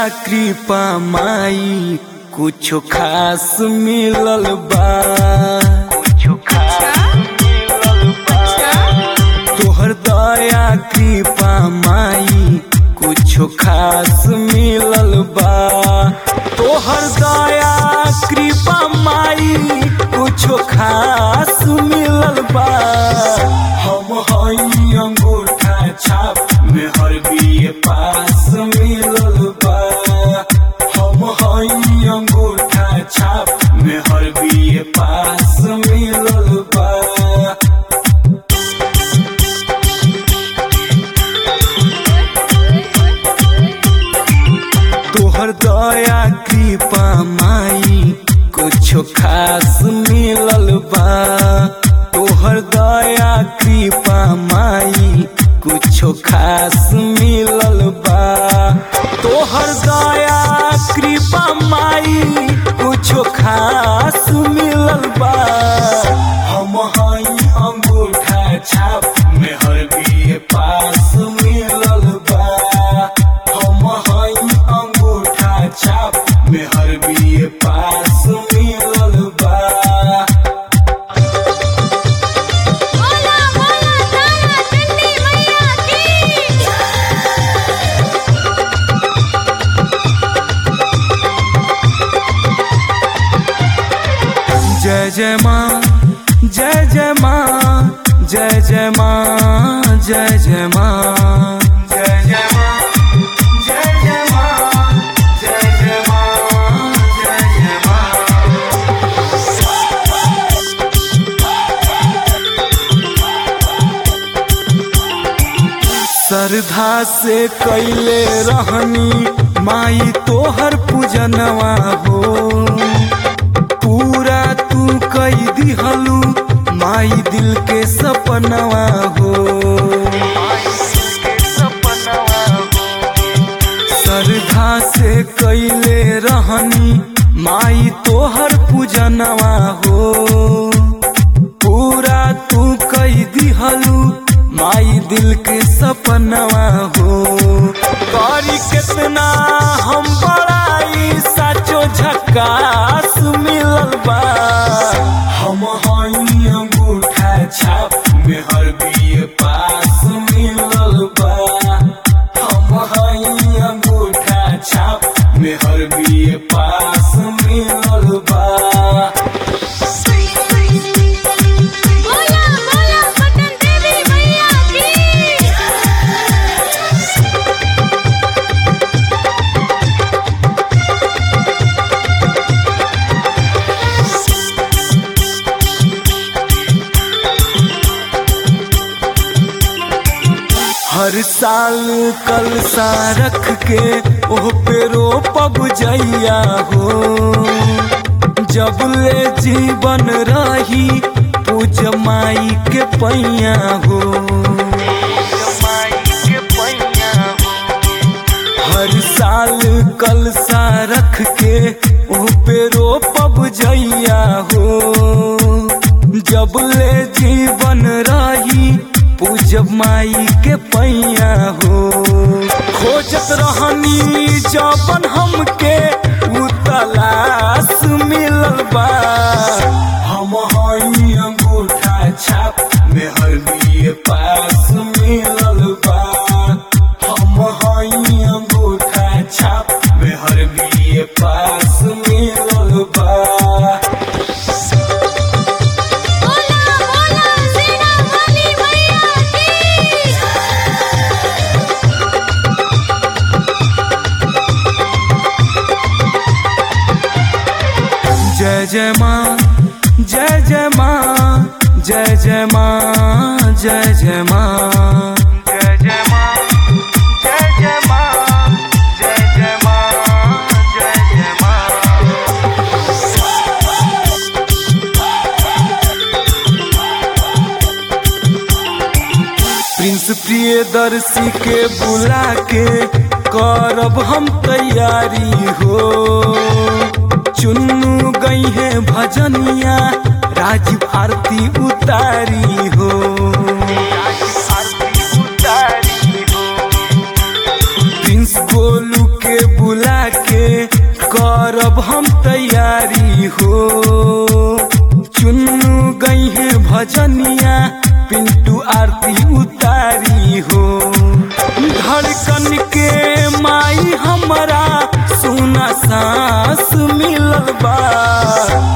कृपा माई कुछ खास मिलल बा कुछ खास मिलल बा तोहर दया कृपा माई कुछ खास मिलल बा तोहर दया कृपा माई कुछ खास मिलल बा हम हई अंगूठा छाप में हर बीए पास मिलल बा हम हई अंगूठा छाप में हर बीए पास मिलल बा तोहर दया कृपा माई कुछ खास मिलल बा तोहर दया कृपा माई कुछ खास मिलल बा तोहर दया कृपा माई कुछ खास मिलल बा हम हई अंगूठा छाप में हर बीए पास मिलल बा हम हई अंगूठा छाप में हर बीए पास मिलल बा बोला बोला तारा चंडी मैया की जय जय माँ जय जय माँ जय जय माँ जय जय माँ जय जय माँ जय जय माँ जय जय माँ जय जय माँ श्रद्धा से कैले रहनी माई तोहर पूजनवा हो पूरा तू कई दिहलू माई दिल के सपनवा हो श्रद्धा से कैले रहनी माई तोहर पूजनवा हो पूरा तू कई दिहलू माई दिल के सपनवा हो करी कितना हम बड़ाई साचो झकास मिलल बा हम हई अंगूठा छाप में हर बीए पास मिलल बा हम हई अंगूठा छाप में हर बीए पास मिलल बा बोला बोला पटन देवी मैया की हर साल कलसा रख के ओह पे रोपब जैया हो जब ले जीवन रही पूज माई के पैया हो हर साल कलसा रख के ओह पे रोपब जैया हो जब ले जीवन रही पूजब माई के पैया हो खोजत रहनी जबन हमके उ तलाश मिलल बा हम हई अंगूठा छाप में हर बीए पास मिलल बा हम हई अंगूठा छाप में हर बीए पास मिलल बा बोला बोला सेना वाली मैया की जय जय माँ जय जय माँ जय जय माँ जय जय माँ जय जय माँ जय जय माँ जय जय माँ जय जय माँ प्रिंस प्रियदर्शी के बुला के करब हम तैयारी हो चुन्नू गई है भजनिया राजीव आरती उतारी हो प्रिंस गोलू के बुला तैयारी हो चुन्नू गई है भजनिया पिंटू आरती उतारी हो धड़कन के माई हमारा सोना सांस मिलल बा